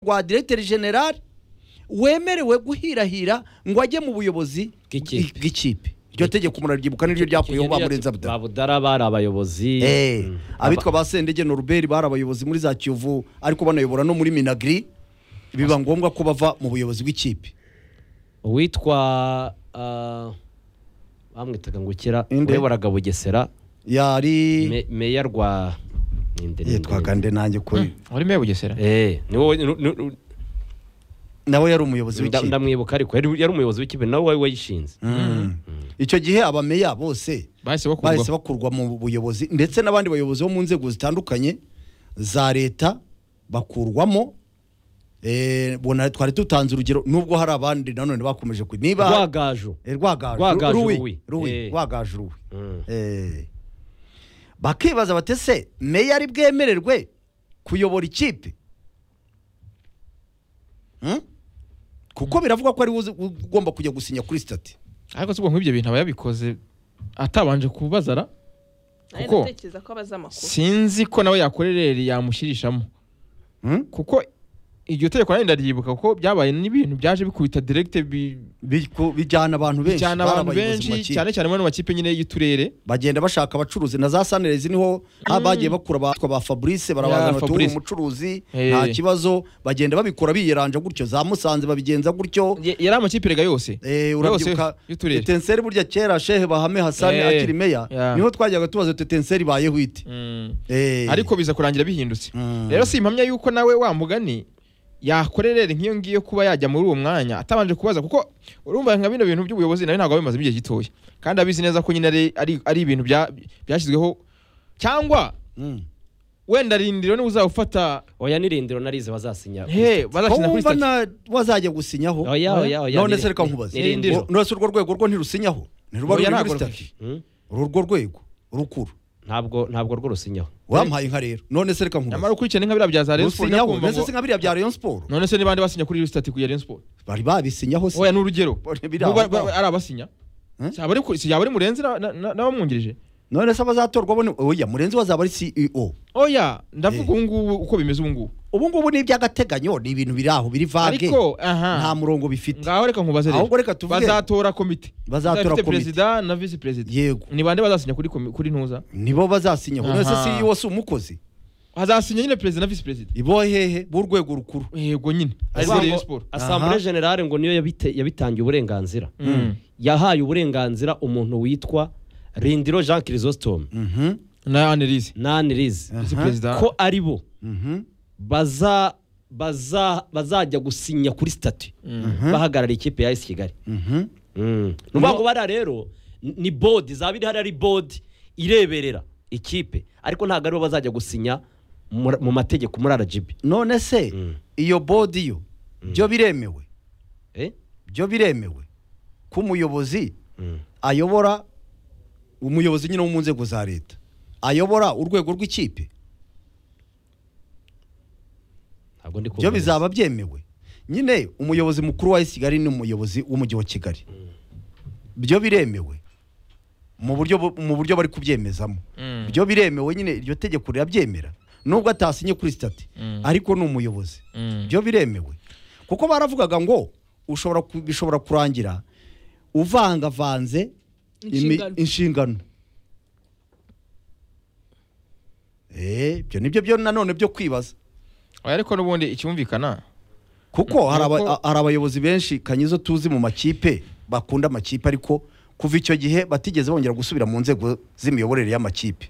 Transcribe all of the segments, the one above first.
rwa diregiteri generali wemerewe guhirahira ngo ajye mu buyobozi Bw'ikipe. bw'ikipe iryo tegeko muraryibuka niryo ryakuyeho ba murenzi abudari babudara bari abayobozi Eh, Mm. abitwa ba sendege noruberi bari abayobozi muri za kiyovu ariko banayobora no muri minagiri biba ngombwa ko bava mu buyobozi bw'ikipe uwitwa ah, bamwitaga ngo ukira Inde? uyoboraga bugesera yari Me- meya rwa ninde, ninde, yitwaga ninde? nde nanjye kuri wari meya bugesera Eh, ni wowe- nu- nu- nu- nawe yari umuyobozi nda- w'ikipe ndamwibuka ariko yari yari umuyobozi w'ikipe nawe wari wayishinze Mm. icyo gihe abameya bose bahise bakurwa bahise bakurwa mu buyobozi ndetse n'abandi bayobozi bo mu nzego zitandukanye za leta bakurwamo Eh, bona twari tutanze urugero nubwo hari abandi nanone bakomeje ku- niba rwagaju Eh, rwagaju Rwagaju Ruwi, Ruwi. Ruwi, Eh. rwagaju ruwi Mm. Eh. bakibaza bati se meya ari bwemererwe kuyobora ikipe Hmm? kuko biravugwa ko ari we uzi- ugomba kujya gusinya kuri sitati ariko si ubwo nk'ibyo bintu aba yabikoze atabanje kubazara Nari Kuko- ndatekereza ko abazi amakuru sinzi ko nawe yakorera yamushyirishamo Hmm? kuko iryo tegeko nanjye ndaryibuka kuko byabaye n'ibintu byaje bikubita direkite bi- Biku- bijyana abantu benshi bijyana bari abantu abayobozi benshi mu makipe. cyane cyane muri ano makipe nyine y'uturere bagenda bashaka abacuruzi na za sanirezi niho ah, bagiye bakura abatwa ba fabrice Ya, barabazana tuwuhe Fabrice. umucuruzi Eh. nta kibazo bagenda babikora biyeranja gutyo za musanze babigenza gutyo Ye- yari amakipe rega yose Eh, yose urabyibuka y'uturere tetenseri burya kera shehe bahame hasani Eh. akiri meya Ya. niho twajyaga tubaza tetenseri ibayeho ite Mm. Eh. ariko biza kurangira bihindutse Mm. rero si impamya yuko nawe wa mugani yakorerera nk'iyo ngiyo kuba yajya muri uwo mwanya atabanje kubaza kuko urumva nka bino bintu by'ubuyobozi nawe ntabwo bimaze igihe gitoya kandi abizi neza ko nyine ari- ari ari ibintu bya- byashyizweho cyangwa Mm. wenda rindiro niwe uzawufata oya n'irindiro narize bazasinya he ko bazakina kuri wumva sitati na wazajya gusinyaho Oya, oya, oya, none niri- se reka nkubaze niri- nirindiro. Ngo- nose urwo rwego rwo ntirusinyaho ntiruba Oya, ruri muri ntabwo sitati Mm. urwo rwego rukuru ntabwo ntabwo rwo rusinyaho wampaye inka rero none se reka nkubaze nyamara ukurikirana nka biriya bya za Rayon Sports rusinyaho nakumva mbese ngo- si nka biriya bya rayon siporo none se nibande basinya kuri sitati kuya Rayon Sports bari babisinyaho se oya ni urugero Bone biri N'ubwo aho ngaho. ari ari abasinya Hmm? Siyaba ari ku- siyaba ari murenzi na- na- na- n'abamwungirije none se abazatorwa bo ni- oya murenzi wazaba ari ceo oya ndavuga Eh. ubu ngubu uko bimeze ubu ngubu ubu ngubu ni iby'agateganyo ni ibintu biri aho biri vage ariko nta aha murongo bifite ngaho reka nkubaze rero ahubwo reka tuvuge bazatora komite bazatora Izaba ifite komite. perezida na visi perezida yego ni bande bazasinya kuri komi- kuri ntuza nibo bazasinyaho none se Aha. ceo si umukozi hazasinya nyine perezida na visi perezida ibo hehe b'urwego rukuru yego nyine ariko Asango- Rayon Sports asambure Aha. generale ngo niyo yabite- yabitangiye uburenganzira Mm. yahaye uburenganzira umuntu witwa rindiro jean kirisositome Mhm, na Annelise nanirize visi aha, perezida ko ari bo mhm, baza baza bazajya gusinya kuri sitati bahagarara ikipe ya esi kigali mhm. ni ukuvuga ngo bariya rero n- ni bodi zaba iri hariya ari bodi ireberera ikipe ariko ntabwo aribo bazajya gusinya mu mu mategeko muri aragibi none se iyo bodi yo byo biremewe byo biremewe ko umuyobozi ayobora umuyobozi nyine wo mu nzego za leta ayobora urwego rw'ikipe ntabwo ndi byo kumva neza. bizaba byemewe nyine umuyobozi mukuru wa kigali ni umuyobozi w'umujyi wa kigali byo biremewe mu buryo bu- mu buryo bari kubyemezamo Mm. byo biremewe nyine iryo tegeko rirabyemera nubwo atasinye kuri sitati Mm. ariko ni umuyobozi Mm. byo biremewe kuko baravugaga ngo ushobora ku- bishobora kurangira uvangavanze imi- Inshingano. inshingano Eh, ibyo nibyo byo nanone byo kwibaza oya ariko n'ubundi icyumvikana kuko hari aba- Nuko- a- hari abayobozi benshi kanyizo tuzi mu makipe bakunda amakipe ariko kuva icyo gihe batigeze bongera gusubira mu nzego z'imiyoborere y'amakipe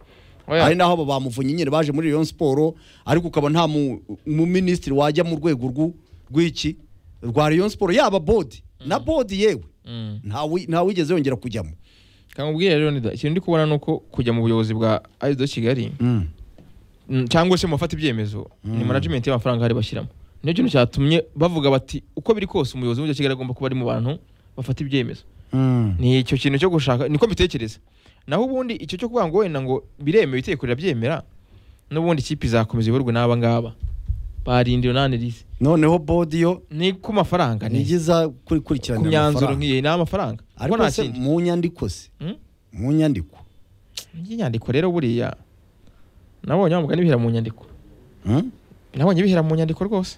Oya. hari n'aho bamuvunye nyine baje muri Rayon Sport ariko ukaba nta mu- muminisitiri wajya mu rwego rw'u- rw'iki rwa Rayon Sport yaba bodi na bodi yewe Mm. ntawi- ntawigeze yongera kujyamo kamubwire rero nida ikintu ndi kubona ni uko kujya mu buyobozi bwa ayido kigali mm, cyangwa se mu bafata ibyemezo ni management y'amafaranga hari bashyiramo niyo kintu cyatumye bavuga bati uko biri kose umuyobozi w'umujyi wa kigali agomba kuba ari mu bantu bafata ibyemezo ni icyo kintu cyo gushaka niko mbitekereza naho ubundi icyo cyo kuvuga ngo wenda ngo biremewe itegeko rirabyemera n'ubundi ikipe izakomeza iyoborwe n'aba ngaba barindira unanirize noneho bodi yo ni ku mafaranga ni ntigiza ku kurikirana myanzuro amafaranga nk'iyi ni amafaranga kuko ariko nta se kindi mu nyandiko se Mm? mu nyandiko iyi nyandiko rero buriya nabonye wamugani bihera mu nyandiko Mm? nabonye bihera mu nyandiko rwose